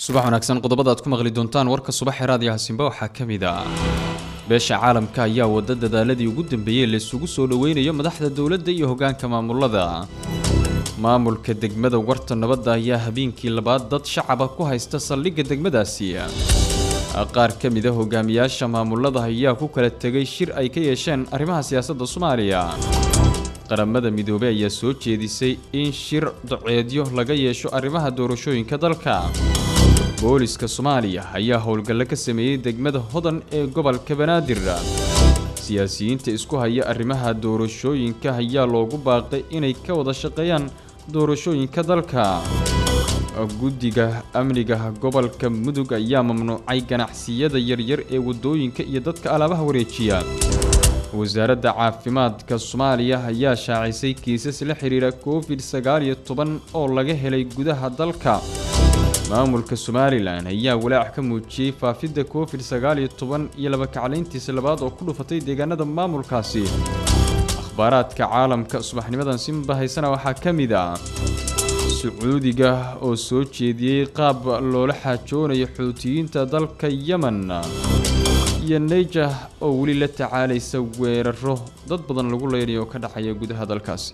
subax wanaagsan qodobada aad ku maqli doontaan warka subaxee raadiyaha simba waxaa ka mid ah beesha caalamka ayaa wada dadaaladii ugu dambeeyey laysugu soo dhoweynayo madaxda dowladda iyo hoggaanka maamulada maamulka degmada warta nabadda ayaa habeenkii labaad dad shacaba ku haysta saldhigga degmadaasi qaar ka mid a hogaamiyaasha maamulada ayaa ku kala tegay shir ay ka yeesheen arrimaha siyaasadda soomaaliya qaramada midoobey ayaa soo jeedisay in shir doceedyo laga yeesho arrimaha doorashooyinka dalka booliska soomaaliya ayaa howlgallo ka sameeyey degmada hodan ee gobolka banaadir siyaasiyiinta isku haya arrimaha doorashooyinka ayaa loogu baaqay inay ka wada shaqeeyaan doorashooyinka dalka guddiga amniga gobolka mudug ayaa mamnuucay ganacsiyada yaryar ee waddooyinka iyo dadka alaabaha wareejiya wasaaradda caafimaadka soomaaliya ayaa shaacisay kiisas la xidhiira covid sagaal iyo toban oo laga helay gudaha dalka maamulka somalilan ayaa walaac ka muujiyey faafidda covid sagaal iyo toban iyo labakaclayntiisa labaad oo ku dhufatay deegaanada maamulkaasi akhbaaraadka caalamka subaxnimadan simba haysana waxaa ka mid ah sacuudiga oo soo jeediyey qaab loola xaajoonayo xuutiyiinta dalka yemen iyo neyjah oo weli la tacaalaysa weeraro dad badan lagu leynayo oo ka dhacaya gudaha dalkaasi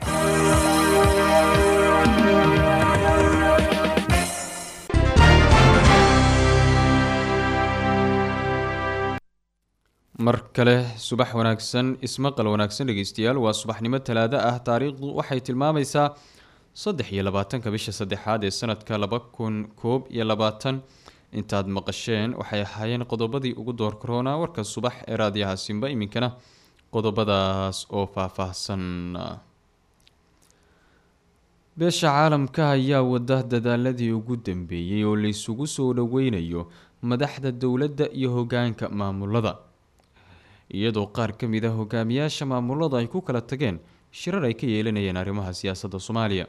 mar kale subax wanaagsan ismaqal wanaagsan dhegeystayaal waa subaxnimo talaado ah taariikhdu waxay tilmaamaysaa saddex iyo labaatanka bisha saddexaad ee sanadka laba kun koob iyo labaatan intaad maqasheen waxay ahaayeen qodobadii ugu door karoona warka subax ee raadiyaha simba iminkana qodobadaas oo faahfaahsan beesha caalamka ayaa wada dadaaladii ugu dambeeyey oo laysugu soo dhoweynayo madaxda dowladda iyo hogaanka maamulada iyadoo qaar ka mid a hogaamiyaasha maamulada ay ku kala tageen shirar ay ka yeelanayeen arrimaha siyaasadda soomaaliya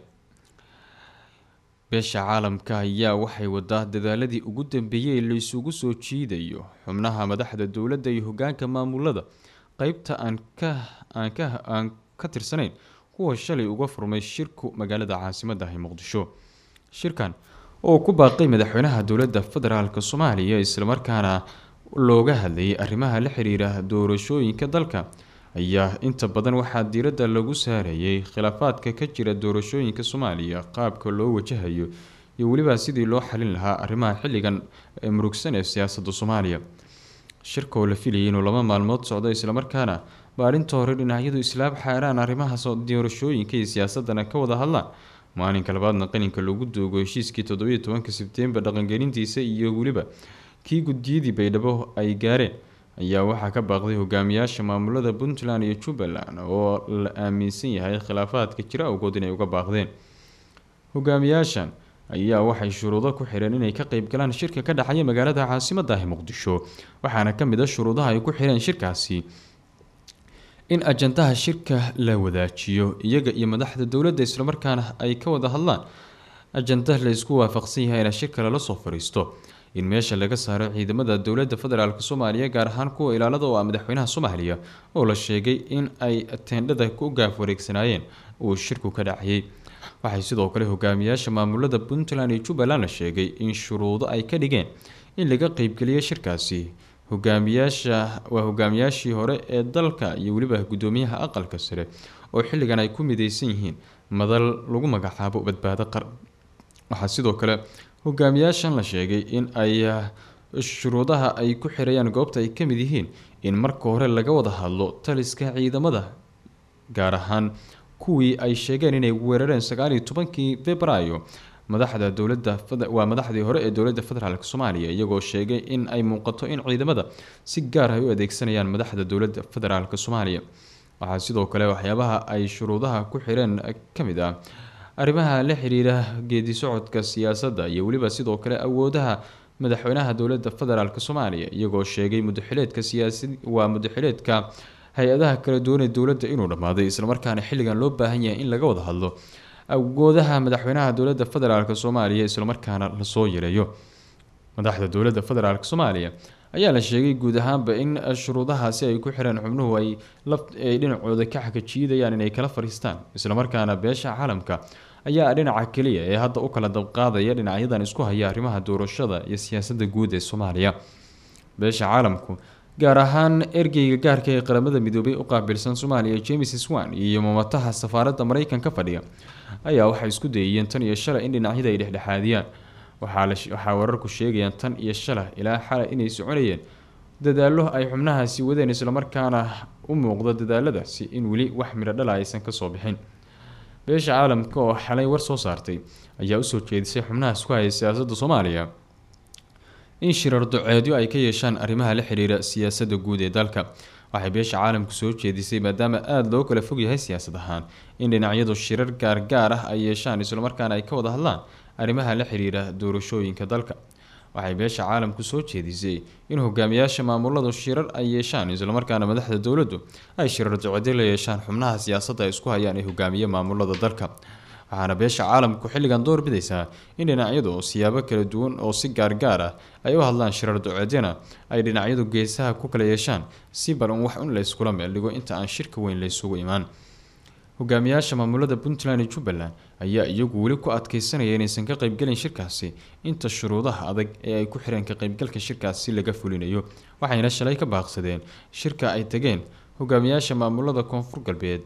beesha caalamka ayaa waxay wadaa dadaaladii ugu dambeeyey laysugu soo jiidayo xubnaha madaxda dowladda iyo hogaanka maamulada qeybta aan ka aan ka aan ka tirsanayn kuwa shalay uga furmay shirku magaalada caasimadda ah ee muqdisho shirkan oo ku baaqay madaxweynaha dowladda federaalk soomaaliya islamarkaana looga hadlayay arrimaha la xiriira doorashooyinka dalka ayaa inta badan waxaa diiradda lagu saarayay khilaafaadka ka jira doorashooyinka soomaaliya qaabka loo wajahayo iyo weliba sidii loo xalin lahaa arrimaha xilligan murugsan ee siyaasadda soomaaliya shirka oo la filayay inuu laba maalmood socdo islamarkaana maalinta hore dhinacyadu islaab xaaraan arrimaha doorashooyinka iyo siyaasadana ka wada hadlaan maalinka labaadna qaninka lagu doogo heshiiskii toddobiyo tobanka sebtembar dhaqangelintiisa iyo weliba kii guddiyadii baydhabo ay gaareen ayaa waxaa ka baaqday hogaamiyaasha maamulada puntland iyo jubbaland oo la aaminsan yahay khilaafaadka jira awgood inay uga baaqdeen hogaamiyaashan ayaa waxay shuruudo ku xireen inay ka qeyb galaan shirka ka dhexaya magaalada caasimadda ah muqdisho waxaana ka mid a shuruudaha ay ku xireen shirkaasi in ajandaha shirka la wadaajiyo iyaga iyo madaxda dowladda islamarkaana ay ka wada hadlaan ajanda laysku waafaqsan yahay ina shirka lala soo fariisto in meesha laga saaro ciidamada dowladda federaalk soomaaliya gaar ahaan kuwa ilaalada oo ah madaxweynaha soomaaliya oo la sheegay in ay teendhada ku gaaf wareegsanaayeen uu shirku ka dhacayay waxay sidoo kale hogaamiyaasha maamulada puntland iyo jubbaland la sheegay in shuruudo ay ka dhigeen in laga qeybgeliyo shirkaasi hogaamiyaasha waa hogaamiyaashii hore ee dalka iyo weliba guddoomiyaha aqalka sare oo xilligan ay ku mideysan yihiin madal lagu magacaabo badbaado qaran waxaa sidoo kale hogaamiyaashan la sheegay in ay shuruudaha ay ku xirayaan goobta ay ka mid yihiin in marka hore laga wada hadlo taliska ciidamada gaar ahaan kuwii ay sheegeen inay weerareen sagaaliyo tobankii februaayo madaxda dowladda waa madaxdii hore ee dowladda federaalk soomaaliya iyagoo sheegay in ay muuqato in ciidamada si gaar ay u adeegsanayaan madaxda dowladda federaalk soomaaliya waxaa sidoo kale waxyaabaha ay shuruudaha ku xireen ka mid ah arrimaha la xiriira geedi socodka siyaasadda iyo weliba sidoo kale awoodaha madaxweynaha dowladda federaalk soomaaliya iyagoo sheegay mudaxileedka siyaasi waa mudaxileedka hay-adaha kala duwan ee dowladda inuu dhammaaday islamarkaana xilligan loo baahan yahay in laga wada hadlo awoodaha madaxweynaha dowladda federaalk soomaaliya islamarkaana lasoo yareeyo madaxda dowladda federaalk soomaaliya ayaa la sheegay guud ahaanba in shuruudahaasi ay ku xireen xubnuhu ay ay dhinacooda ka xakajiidayaan inay kala fariistaan islamarkaana beesha caalamka ayaa dhinaca keliya ee hadda u kala dabqaadaya dhinacyadan isku haya arrimaha doorashada iyo siyaasadda guud ee soomaaliya beesha caalamku gaar ahaan ergeyga gaarka ee qaramada midoobay u qaabilsan soomaaliya james swan iyo mamataha safaaradda mareykanka fadhiya ayaa waxay isku dayayeen tan iyo shalay in dhinacyada ay dhexdhexaadiyaan waxaa wararku sheegayaan tan iyo shalay ilaa xalay inay soconayeen dadaalo ay xubnahaasi wadeen islamarkaana u muuqda dadaaladaasi in weli wax midho dhala aysan kasoo bixin beesha caalamka oo xalay war soo saartay ayaa usoo jeedisay xubnahaas ku haya siyaasadda soomaaliya in shirar duceedyo ay ka yeeshaan arrimaha la xiriira siyaasadda guud ee dalka waxay beesha caalamku soo jeedisay maadaama aada loo kala fog yahay siyaasad ahaan in dhinacyadu shirar gaargaar ah ay yeeshaan islamarkaana ay ka wada hadlaan arrimaha la xiriira doorashooyinka dalka waxay beesha caalamku soo jeedisay in hogaamiyaasha maamuladu shirar ay yeeshaan islamarkaana madaxda dowladdu ay shirar duceedyo la yeeshaan xubnaha siyaasadda ay isku hayaan ee hogaamiye maamulada dalka waxaana beesha caalamku xilligan door bidaysaa in dhinacyadu siyaabo kala duwan oo si gaargaar ah ay u hadlaan shirar duceedyana ay dhinacyadu geesaha ku kala yeeshaan si balan wax un layskula meeldhigo inta aan shirka weyn laysugu imaan hogaamiyaasha maamulada puntland iyo jubbaland ayaa iyagu weli ku adkeysanaya inaysan ka qaybgelin shirkaasi inta shuruudaha adag ee ay ku xireen ka qaybgalka shirkaasi laga fulinayo waxayna shalay ka baaqsadeen shirka ay tageen hogaamiyaasha maamulada koonfur galbeed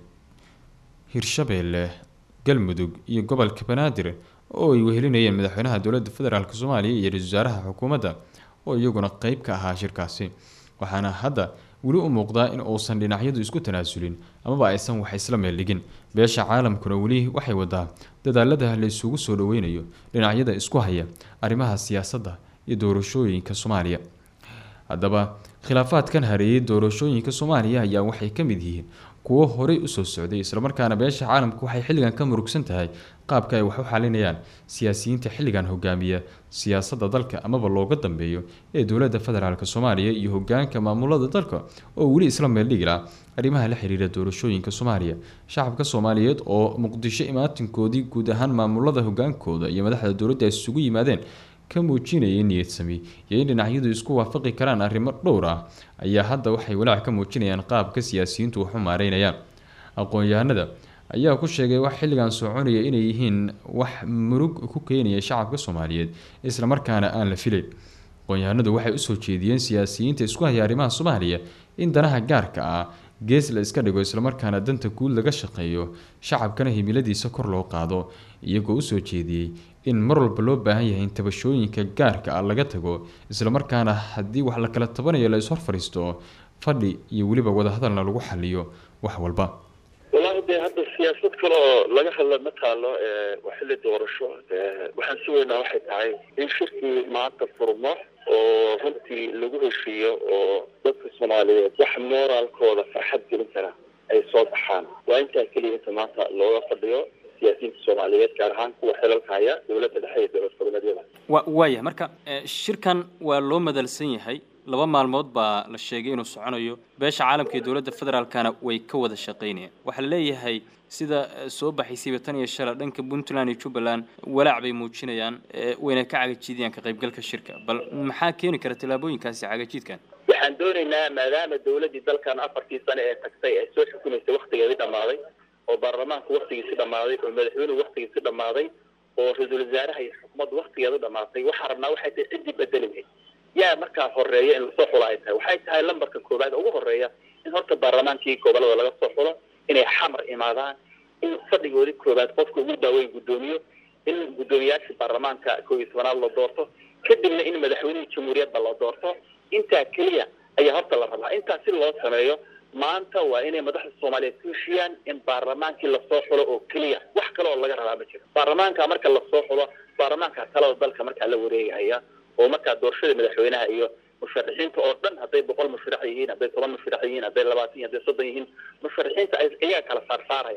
hirshabeelle galmudug iyo gobolka banaadir oo ay wehelinayeen madaxweynaha dowladda federaalk soomaaliya iyo ra-isul wasaaraha xukuumadda oo iyaguna qeyb ka ahaa shirkaasi waxaana hadda weli u muuqdaa in uusan dhinacyadu isku tanaasulin amaba aysan wax isla meeldhigin beesha caalamkuna weli waxay wadaa dadaalada la isugu soo dhaweynayo dhinacyada isku haya arrimaha siyaasadda iyo doorashooyinka soomaaliya haddaba khilaafaadkan hareeyay doorashooyinka soomaaliya ayaa waxay ka mid yihiin kuwo horey usoo socday islamarkaana beesha caalamku waxay xilligan ka murugsan tahay qaabka ay wax u xalinayaan siyaasiyiinta xilligan hogaamiya siyaasadda dalka amaba looga dambeeyo ee dowladda federaalk soomaaliya iyo hogaanka maamulada dalka oo weli isla meeldhigila arrimaha la xiriira doorashooyinka soomaaliya shacabka soomaaliyeed oo muqdisho imaatinkoodii guud ahaan maamulada hogaankooda iyo madaxda dowladda ay isugu yimaadeen ka muujinayay niyad sami iyo in dhinacyadu isku waafaqi karaan arrimo dhowr ah ayaa hadda waxay walaac ka muujinayaan qaabka siyaasiyiintu wax u maareynayaan aqoon-yahanada ayaa ku sheegay wax xilligan soconaya inay yihiin wax murug ku keenaya shacabka soomaaliyeed islamarkaana aan la filayn aqoon-yahanadu waxay usoo jeediyeen siyaasiyiinta isku haya arrimaha soomaaliya in danaha gaarka ah gees la iska dhigo islamarkaana danta guud laga shaqeeyo shacabkana himiladiisa kor loo qaado iyagoo usoo jeediyey in mar walba loo baahan yahay in tabashooyinka gaarka ah laga tago islamarkaana haddii wax la kala tabanayo la ishor fadhiisto fadhi iyo weliba wadahadalna lagu xaliyo wax walba wallaahi dee hadda siyaasad kale oo laga hadla ma taalo waa xilli doorasho waxaan sugaynaa waxay tahay in shirkii maanta furmo oo runtii lagu heshiiyo oo dadka soomaaliyeed wax moraalkooda farxad gelin kara ay soo baxaan waa intaa keliya inta maanta looga fadhiyo siyaasiyiinta soomaaliyeed gaar ahaan kuwa xilalka haya dowladda dhexe iyo dowlad goboleedyada wa waaya marka shirkan waa loo madalsan yahay laba maalmood baa la sheegay inuu soconayo beesha caalamka iyo dowladda federaalkana way ka wada shaqaynayaan waxaa la leeyahay sida soo baxaysayba tan iyo shala dhanka puntland iyo jubbaland walaac bay muujinayaan wayna ka cagajiidayaan ka qaybgalka shirka bal maxaa keeni kara tallaabooyinkaasi cagajiidkan waxaan doonaynaa maadaama dowladdii dalkan afartii sane ee tagtay ay soo xukumaysay waktigeedii dhammaaday oo baarlamaanku waktigiisi dhammaaday oo madaxweynuhu waktigiisi dhammaaday oo ra-iisul wasaaraha iyo xukuumaddu waktigeedu dhammaatay waxaan rabnaa waxay tahay ciddii bedeli lahayd yaa markaa horeeya in lasoo xulo ay tahay waxay tahay lambarka koowaad ugu horeeya in horta baarlamaankii gobolada laga soo xulo inay xamar imaadaan in fadhigoodii koowaad qofka ugu daaweyn guddoomiyo in guddoomiyaashii baarlamaanka koob iyo tobanaad la doorto kadibna in madaxweynihii jamhuuriyadda la doorto intaa keliya ayaa horta la rabaa intaa si loo sameeyo maanta waa inay madaxda soomaaliyeed ku heshiiyaan in baarlamaankii lasoo xulo oo keliya wax kale oo laga rabaa ma jiro baarlamaanka marka lasoo xulo baarlamaanka talada dalka markaa la wareegahaya oo markaa doorashada madaxweynaha iyo musharaxiinta oo dhan hadday boqol musharax yihiin hadday toban musharax yihiin hadday labaatan yihin hadday soddon yihiin musharaxiinta iyaga kala saarsaaraya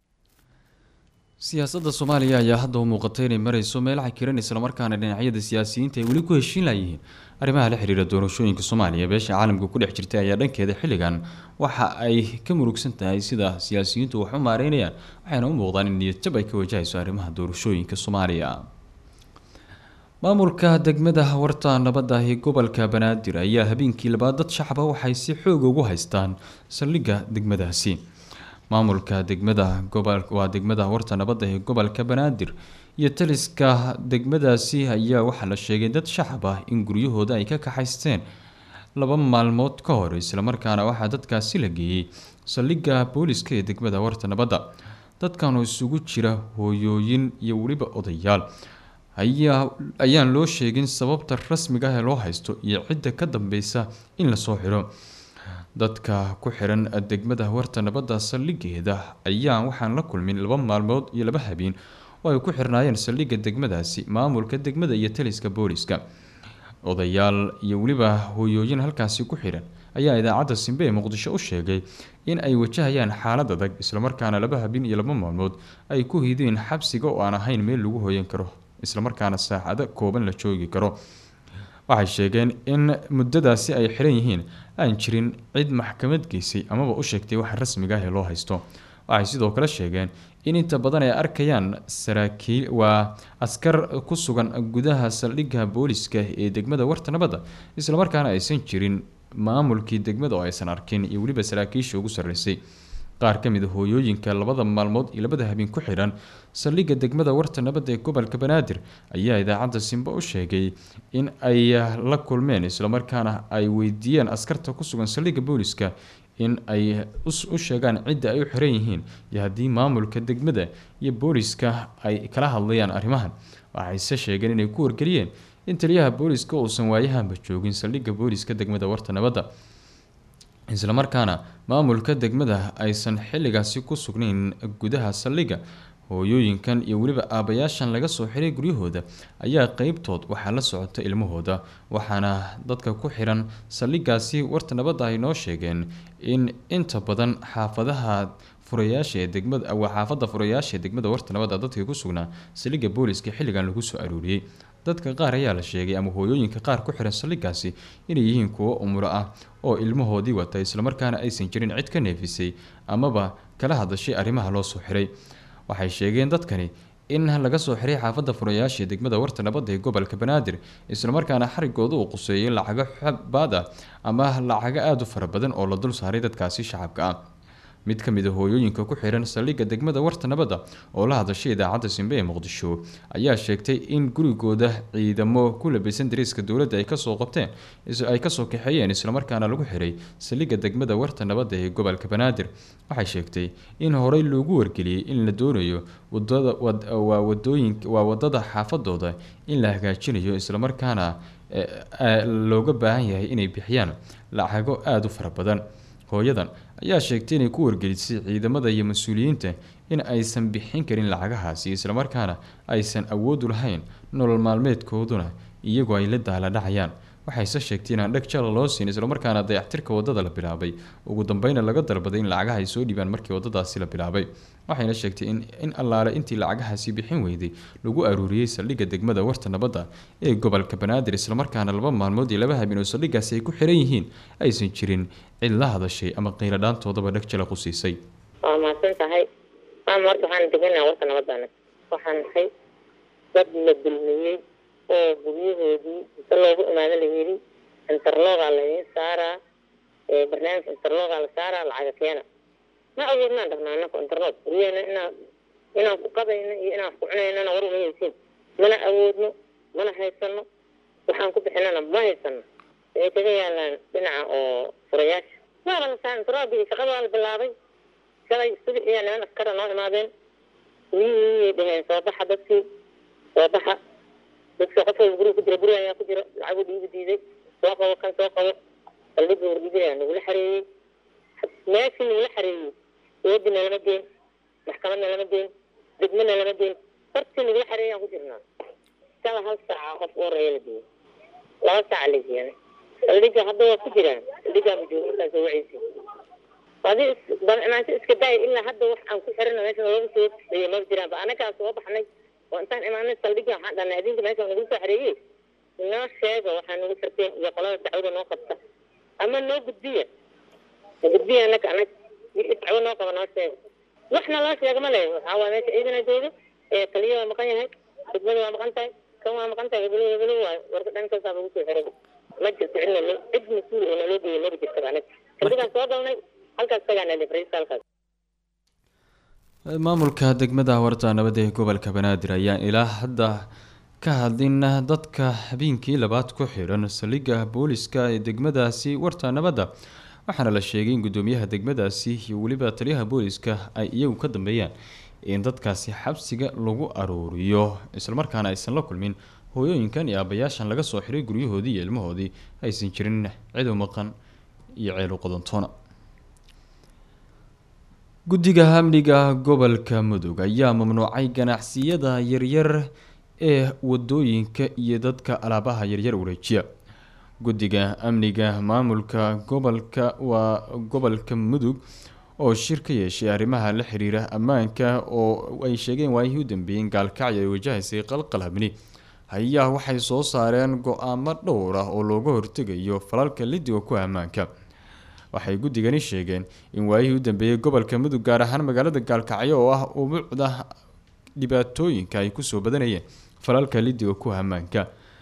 siyaasadda soomaaliya ayaa hadda u muuqatay inay marayso meel cakiran islamarkaana dhinacyada siyaasiyiinta ay weli ku heshiin layihiin arrimaha la xiriira doorashooyinka soomaaliya beesha caalamka ku dhex jirtay ayaa dhankeeda xilligan waxa ay ka murugsan tahay sida siyaasiyiintu wax u maareynayaan waxayna u muuqdaan in niyadjab ay ka wajahayso arrimaha doorashooyinka soomaaliya maamulka degmada warta nabadda ee gobolka banaadir ayaa habeenkii labaad dad shacaba waxay si xoog ugu haystaan saldhigga degmadaasi maamulka degmada gobol waa degmada warta nabadda ee gobolka banaadir iyo taliska degmadaasi ayaa waxaa la sheegay dad shacab ah in guryahooda ay ka kaxaysteen laba maalmood ka hor islamarkaana waxaa dadkaasi la geeyey saldhigga booliska ee degmada warta nabadda dadkan oo isugu jira hooyooyin iyo weliba odayaal ayaa ayaan loo sheegin sababta rasmiga ah ee loo haysto iyo cidda ka dambeysa in lasoo xiro dadka ku xiran degmada warta nabadda saldhigeeda ayaan waxaan la kulmin laba maalmood iyo laba habeen oo ay ku xirnaayeen saldhigga degmadaasi maamulka degmada iyo taliska booliska odayaal iyo weliba hooyooyin halkaasi ku xiran ayaa idaacadda simbe ee muqdisho u sheegay in ay wajahayaan xaalad adag islamarkaana laba habeen iyo laba maalmood ay ku hideen xabsiga oo aan ahayn meel lagu hooyan karo islamarkaana saacado kooban la joogi karo waxay sheegeen in muddadaasi ay xiran yihiin aan jirin cid maxkamad geysay amaba u sheegtay wax rasmiga ah ee loo haysto waxay sidoo kale sheegeen in inta badan ay arkayaan saraakiil waa askar ku sugan gudaha saldhigga booliska ee degmada warta nabadda islamarkaana aysan jirin maamulkii degmada oo aysan arkin iyo weliba saraakiisha ugu sarreysay qaar ka mid a hooyooyinka labada maalmood iyo labada habeen ku xidhan saldhigga degmada warta nabadda ee gobolka banaadir ayaa idaacadda simbo u sheegay in ay la kulmeen islamarkaana ay weydiiyeen askarta ku sugan saldhigga booliska in ay u sheegaan cidda ay u xiran yihiin iyo haddii maamulka degmada iyo booliska ay kala hadlayaan arrimahan waxayse sheegeen inay ku wargeliyeen in taliyaha booliska uusan waayahanba joogin saldhigga booliska degmada warta nabadda islamarkaana maamulka degmada aysan xilligaasi ku sugnayn gudaha saldhigga hooyooyinkan iyo weliba aabayaashan laga soo xiray guryahooda ayaa qeybtood waxaa la socota ilmahooda waxaana dadka ku xiran saldhiggaasi warta nabadda ay noo sheegeen in inta badan xaafadaha furayaasha ee degmada waa xaafadda furayaasha ee degmada warta nabadda dadkii ku sugnaa saldhigga booliska xilligan lagu soo aruuriyey dadka qaar ayaa la sheegay ama hooyooyinka qaar ku xiran saldhiggaasi inay yihiin kuwo umulo ah oo ilmahoodii wata islamarkaana aysan jirin cid ka neefisay amaba kala hadashay arrimaha loo soo xiray waxay sheegeen dadkani in laga soo xiray xaafadda furayaasha ee degmada warta nabadda ee gobolka banaadir islamarkaana xarigooda uu quseeyay lacago xabaad ah ama lacago aada u fara badan oo la dul saaray dadkaasi shacabka ah mid ka mid a hooyooyinka ku xiran saldhigga degmada warta nabadda oo la hadashay idaacadda simbe ee muqdisho ayaa sheegtay in gurigooda ciidamo ku labaysan dariiska dowladda ay kasoo qabteen ay kasoo kaxeeyeen islamarkaana lagu xiray saldhigga degmada warta nabadda ee gobolka banaadir waxay sheegtay in horey loogu wargeliyey in la doonayo wadada waa wadooyin waa wadada xaafadooda in la hagaajinayo islamarkaana looga baahan yahay inay bixiyaan lacago aada u fara badan hooyadan ayaa sheegtay inay ku wargelisay ciidamada iyo mas-uuliyiinta in aysan bixin karin lacagahaasi islamarkaana aysan awoodu lahayn nolol maalmeedkooduna iyagoo ay la daala dhacayaan waxayse sheegtay inaan dheg jala loo siin islamarkaana dayactirka wadada la bilaabay ugu dambeyna laga dalbaday in lacagaha ay soo dhiibaan markii wadadaasi la bilaabay waxayna sheegtay in in allaale intii lacagahaasi bixin weyday lagu aruuriyey saldhigga degmada warta nabadda ee gobolka banaadir islamarkaana laba maalmood iyo laba habeen oo saldhiggaasi ay ku xiran yihiin aysan jirin cid la hadashay ama qiiladhaantoodaba dheg jala qusiisay waa mahadsan tahay maama horta waxaan deganaa warta nabaddaana waxaan nahay dad la dulmiyey oo guryahoodii inta loogu imaado la yidhi interlogaa laydin saaraa barnaamijka interlogaa la saaraa lacaga keena ma awoodnaan dhahnaa anaka interlog guryaheena inaan inaan ku qabayno iyo inaan ku cunaynana war uma haysiin mana awoodno mana haysano waxaan ku bixinana ma haysano waxay kaga yaalaan dhinaca oo furayaasha waaba la saa interlogii shaqada waa la bilaabay shalay subaxiyaa niman askara noo imaadeen guryihii dhaheen soo baxa dadkii soo baxa dadka qof walba guriga ku jira guriga ayaa ku jira lacagu dhiibi diiday soo qabo kan soo qabo saldhigga wargidinaya nagula xareeyey meeshii nagula xareeyey eedina lama geen maxkamadna lama geen degmana lama geen hortii nagula xareeyay aan ku jirnaa shala hal saaca qof u horeeya la geeyey laba saaca la geeyana saldhigga hadda waa ku jiraan saldhiggaaba jooga markaas soo waceysa adi imaansho iska daaya ilaa hadda wax aan ku xirana meesha looga soo xeeyey ma jiraan ba anagaa soo baxnay oo intaan imaanay saldhigga waxaan dhahnay adinka meesha nagu soo xareeyey inoo sheega waxaa nagu xirteen iyo qolada dacwada noo qabta ama noo gudbiya na gudbiya anaka anag wixii dacwo noo qaba noo sheega waxna loo sheega ma leeyo waxaa waa meesha ciidana jooga ee taliya waa maqan yahay degmada waa maqan tahay kan waa maqan tahay hebelo hebelo waayo warka dhankaasaa lagu soo xiray ma jirto cidna loo cid mas-uul oo naloo geeyay maba jirtaba anag saldhiggaan soo galnay halkaas tagaa nalifraysa halkaas maamulka degmada warta nabad ee gobolka banaadir ayaan ilaa hadda ka hadlin dadka habeenkii labaad ku xiran saldhigga booliska ee degmadaasi warta nabadda waxaana la sheegay in gudoomiyaha degmadaasi iyo weliba taliyaha booliska ay iyagu ka dambeeyaan in dadkaasi xabsiga lagu aruuriyo islamarkaana aysan la kulmin hooyooyinkan iyo aabayaashan laga soo xiray guryahoodii iyo ilmahoodii aysan jirin cidow maqan iyo ceelu qodantoona guddiga amniga gobolka mudug ayaa mamnuucay ganacsiyada yaryar ee wadooyinka iyo dadka alaabaha yaryar wareejiya guddiga amniga maamulka gobolka waa gobolka mudug oo shir ka yeeshay arrimaha la xiriira ammaanka oo ay sheegeen waayihii u dambeeyeen gaalkacyo ay wajahaysay qalqal habni ayaa waxay soo saareen go-aamo dhowr ah oo looga hortegayo falalka lidiga ku ammaanka waxay guddigani sheegeen in waayihii u dambeeyey gobolka mudug gaar ahaan magaalada gaalkacyo oo ah umucda dhibaatooyinka ay kusoo badanayeen falalka lidiga ku ammaanka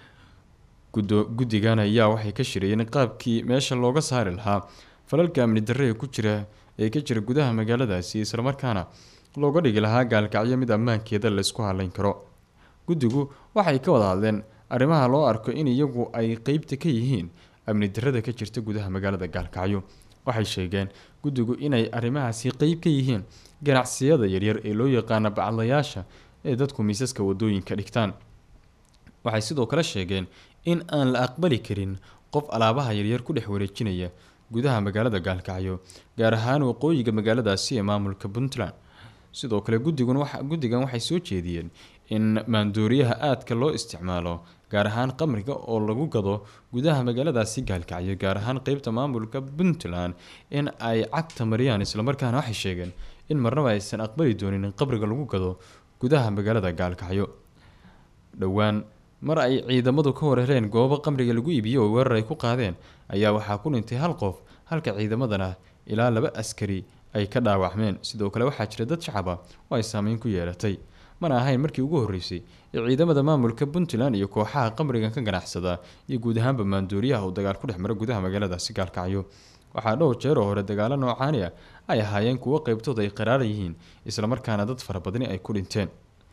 guddigan ayaa waxay ka shirayeen qaabkii meesha looga saari lahaa falalka amni darre ee ku jira ee ka jira gudaha magaaladaasi islamarkaana looga dhigi lahaa gaalkacyo mid ammaankeeda laysku haleyn karo guddigu waxay ka wada hadleen arrimaha loo arko in iyagu ay qeybta ka yihiin amni darrada ka jirta gudaha magaalada gaalkacyo waxay sheegeen guddigu inay arrimahaasi qeyb ka yihiin ganacsiyada yaryar ee loo yaqaana bacdayaasha ee dadku miisaska wadooyinka dhigtaan waxay sidoo kale sheegeen in aan la aqbali karin qof alaabaha yaryar ku dhex wareejinaya gudaha magaalada gaalkacyo gaar ahaan waqooyiga magaaladaasi ee maamulka puntland sidoo kale guddigun guddigan waxay soo jeediyeen in maandooriyaha aadka loo isticmaalo gaar ahaan qamriga oo lagu gado gudaha magaaladaasi gaalkacyo gaar ahaan qeybta maamulka puntland in ay cagta mariyaan islamarkaana waxay sheegeen in marnaba aysan aqbali doonin in qabriga lagu gado gudaha magaalada gaalkacyo dhowaan mar ay ciidamadu ka wareereen goobo qamriga lagu iibiyo oo weerar ay ku qaadeen ayaa waxaa ku dhintay hal qof halka ciidamadana ilaa laba askari ay ka dhaawacmeen sidoo kale waxaa jira dad shacab ah oo ay saameyn ku yeelatay mana ahayn markii ugu horreysay ee ciidamada maamulka puntland iyo kooxaha qamrigan ka ganacsada iyo guud ahaanba maandooriyaha uu dagaal ku dhex mara gudaha magaaladaasi gaalkacyo waxaa dhowr jeer oo hore dagaalo noocaani ah ay ahaayeen kuwo qeybtooda ay qaraaran yihiin islamarkaana dad fara badani ay ku dhinteen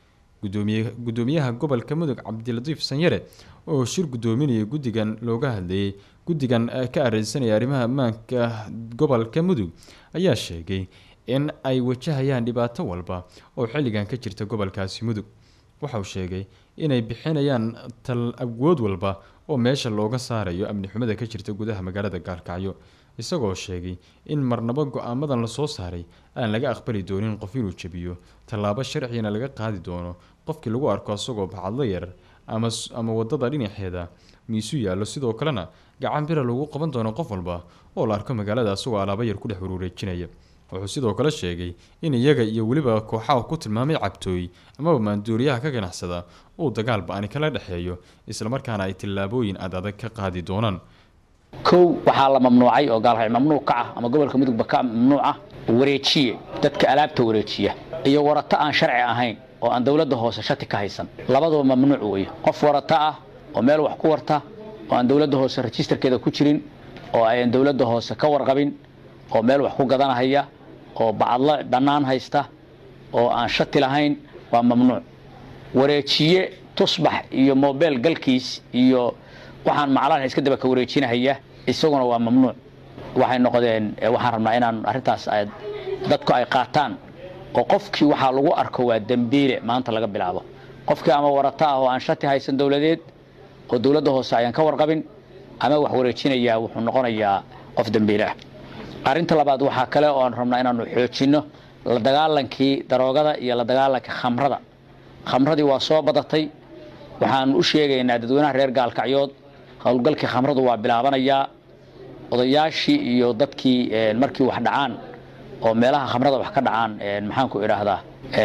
gudoomiyaha gobolka mudug cabdilatiif sanyare oo shir gudoominaya guddigan looga hadlayay guddigan ka areysanaya arrimaha ammaanka gobolka mudug ayaa sheegay in ay wajahayaan dhibaato walba oo xilligan ka jirta gobolkaasi mudug waxauu sheegay inay bixinayaan tal awood walba oo meesha looga saarayo amni xumada ka jirta gudaha magaalada gaalkacyo isagoo sheegay in marnabo go-aamadan lasoo saaray aan laga aqbali doonin qof inuu jebiyo tallaabo sharcigana laga qaadi doono qofkii lagu arko isagoo bacadlo yar ama ama wadada dhinaceeda miisu yaallo sidoo kalena gacan bira lagu qaban doono qof walba oo la arko magaalada isagoo alaabo yar ku dhex waruureejinaya wuxuu sidoo kale sheegay in iyaga iyo weliba kooxaha ku tilmaamay cabtooy amaba maanduuriyaha ka ganacsada uu dagaal ba-ani kala dhexeeyo islamarkaana ay tillaabooyin ad adag ka qaadi doonaan kow waxaa la mamnuucay oo gaalrac mamnuuc ka ah ama gobolka mudugba ka mamnuuc ah wareejiye dadka alaabta wareejiya iyo warato aan sharci ahayn oo aan dowladda hoose shati ka haysan labaduba mamnuuc weeye qof warato ah oo meel wax ku warta oo aan dowladda hoose rejisterkeeda ku jirin oo ayan dowladda hoose ka warqabin oo meel wax ku gadanahaya oo bacadlo bannaan haysta oo aan shati lahayn waa mamnuuc wareejiye tusbax iyo mobel galkiis iyo waxaan maclaha iska daba ka wareejinahaya isaguna waa mamnuuc waxay noqdeen waxaan rabnaa inaan arrintaas dadku ay qaataan oo qofkii waxaa lagu arko waa dembiile maanta laga bilaabo qofkii ama warato ah oo aan shati haysan dowladeed oo dowladda hoose ayaan ka warqabin ama wax wareejinayaa wuxuu noqonayaa qof dembiile ah arrinta labaad waxaa kale oo aan rabnaa inaanu xoojinno la dagaalankii daroogada iyo la dagaalanka khamrada khamradii waa soo badatay waxaan u sheegaynaa dadweynaha reer gaalkacyood howlgalkii khamradu waa bilaabanayaa odayaashii iyo dadkii markii wax dhacaan oo meelaha khamrada wax ka dhacaan maxaanku idhaahdaa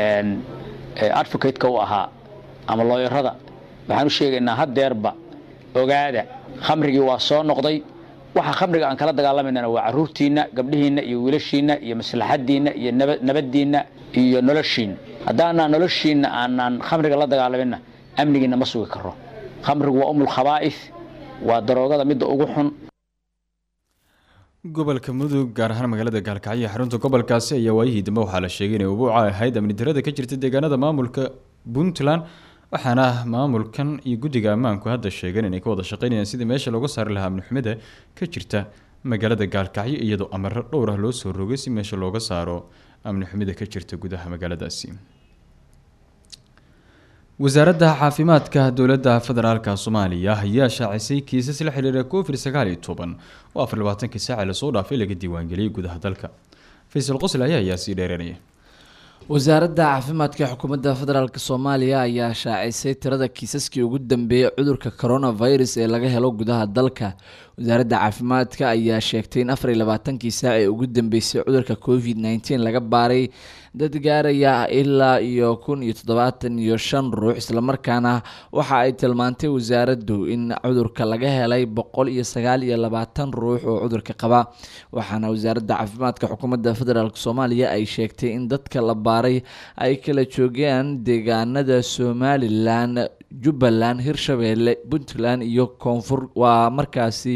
advocate-ka u ahaa ama looyarada waxaan u sheegaynaa haddeerba ogaada khamrigii waa soo noqday waxa khamriga aan kala dagaalamayna waa caruurtiinna gabdhihiinna iyo wiilashiinna iyo maslaxadiinna iyo nabadiinna iyo noloshiinna haddaanaan noloshiinna aanaan khamriga la dagaalaminna amnigiinna ma sugi karo khamrigu waa umul khabaa'is waa daroogada midda ugu xun gobolka mudug gaar ahaan magaalada gaalkacyo ee xarunta gobolkaasi ayaa waayihii dambe waxaa la sheegay inay ubuuca ahayd amni darada ka jirta deegaanada maamulka puntland waxaana maamulkan iyo guddiga ammaanku hadda sheegeen inay ka wada shaqeynayaan sidii meesha looga saari lahaa amni xumida ka jirta magaalada gaalkacyo iyadoo amaro dhowr ah loo soo rogay si meesha looga saaro amni xumida ka jirta gudaha magaaladaasi wasaaradda caafimaadka dowladda federaalka soomaaliya ayaa shaacisay kiisas la xiriira covid sagaal iyo toban oo afar labaatankii saaci lasoo dhaafay laga diiwaangeliyay gudaha dalka faysal qosle ayaa ayaa sii dheeranaya wasaaradda caafimaadka xukuumadda federaalk soomaaliya ayaa shaacisay tirada kiisaskii ugu dambeeyay cudurka coronavirus ee laga helo gudaha dalka wasaaradda caafimaadka ayaa sheegtay in afar iyo labaatankii saac ee ugu dambeysay cudurka covid nneteen laga baaray dad gaaraya ilaa iyo kun iyo toddobaatan iyo shan ruux islamarkaana waxa ay tilmaantay wasaaraddu in cudurka laga helay boqol iyo sagaal iyo labaatan ruux oo cudurka qaba waxaana wasaaradda caafimaadka xukuumadda federaalk soomaaliya ay sheegtay in dadka la baaray ay kala joogeen deegaanada somalilan jubbaland hirshabeelle puntland iyo koonfur waa markaasi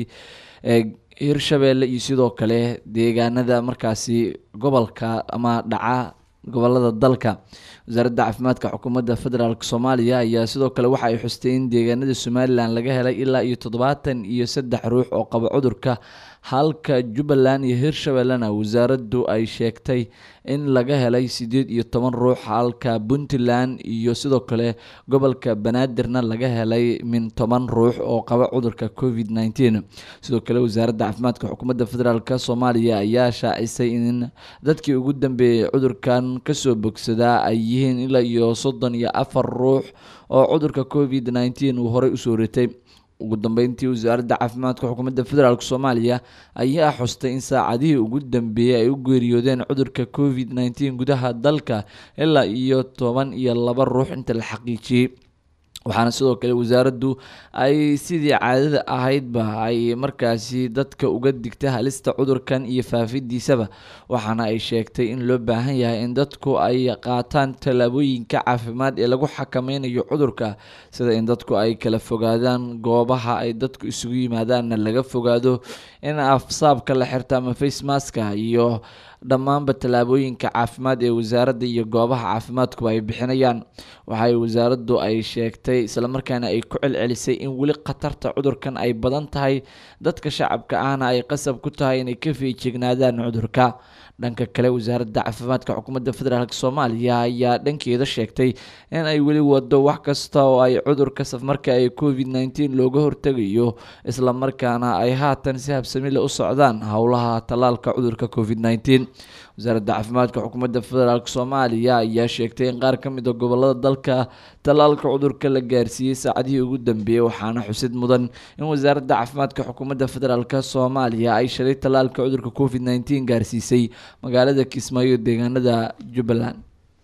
hirshabeelle iyo sidoo kale deegaanada markaasi gobolka ama dhaca gobolada dalka wasaaradda caafimaadka xukuumadda federaalk soomaaliya ayaa sidoo kale waxa ay xustay in deegaanada somalilan laga helay ilaa iyo toddobaatan iyo saddex ruux oo qaba cudurka halka jubbaland iyo hirshabellena wasaaraddu ay sheegtay in laga helay sideed iyo toban ruux halka puntland iyo sidoo kale gobolka banaadirna laga helay min toban ruux oo qaba cudurka covid nneteen sidoo kale wasaaradda caafimaadka xukuumadda federaalk soomaaliya ayaa shaacisay in dadkii ugu dambeeyay cudurkan kasoo bogsadaa ay yihiin ilaa iyo soddon iyo afar ruux oo cudurka covid nneteen uu horey usoo ritay ugu dambeyntii wasaaradda caafimaadka xukuumadda federaalk soomaaliya ayaa xustay in saacadihii ugu dambeeyey ay u geeriyoodeen cudurka covid nneteen gudaha dalka ilaa iyo toban iyo laba ruux inta la xaqiijiyey waxaana sidoo kale wasaaraddu ay sidii caadada ahaydba ay markaasi dadka uga digta halista cudurkan iyo faafidiisaba waxaana ay sheegtay in loo baahan yahay in dadku ay qaataan tallaabooyinka caafimaad ee lagu xakameynayo cudurka sida in dadku ay kala fogaadaan goobaha ay dadku isugu yimaadaanna laga fogaado in afsaabka la xirta ama facemaska iyo dhammaanba tallaabooyinka caafimaad ee wasaaradda iyo goobaha caafimaadkuba ay bixinayaan waxay wasaaraddu ay sheegtay islamarkaana ay ku celcelisay in weli khatarta cudurkan ay badan tahay dadka shacabka ahna ay qasab ku tahay inay ka feejignaadaan cudurka dhanka kale wasaaradda caafimaadka xukuumadda federaalk soomaaliya ayaa dhankeeda sheegtay in ay weli wado wax kasta oo ay cudurka safmarka ee covid nneteen looga hortegayo islamarkaana ay haatan si habsamile u socdaan howlaha tallaalka cudurka covid nneteen wasaaradda caafimaadka xukuumadda federaalk soomaaliya ayaa sheegtay in qaar ka mid a gobolada dalka tallaalka cudurka la gaarsiiyey saacadihii ugu dambeeyey waxaana xusid mudan in wasaaradda caafimaadka xukuumadda federaalk soomaaliya ay shalay tallaalka cudurka covid nneteen gaarsiisay magaalada kismaayo deegaanada jubbaland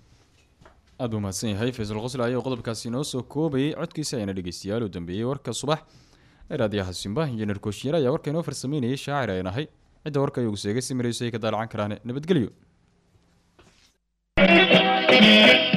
aada buu mahadsan yahay faysal qosle ayaa qodobkaasi inoo soo koobayay codkiisa ayana dhegeystayaal u dambeeyey warka subax ee raadiyaha simba injineer kooshiyeer ayaa warka inoo farsameynayay shaacir ay nahay cidda warka ayagu seega si marayso ay ka daalacan karaan nabadgelyo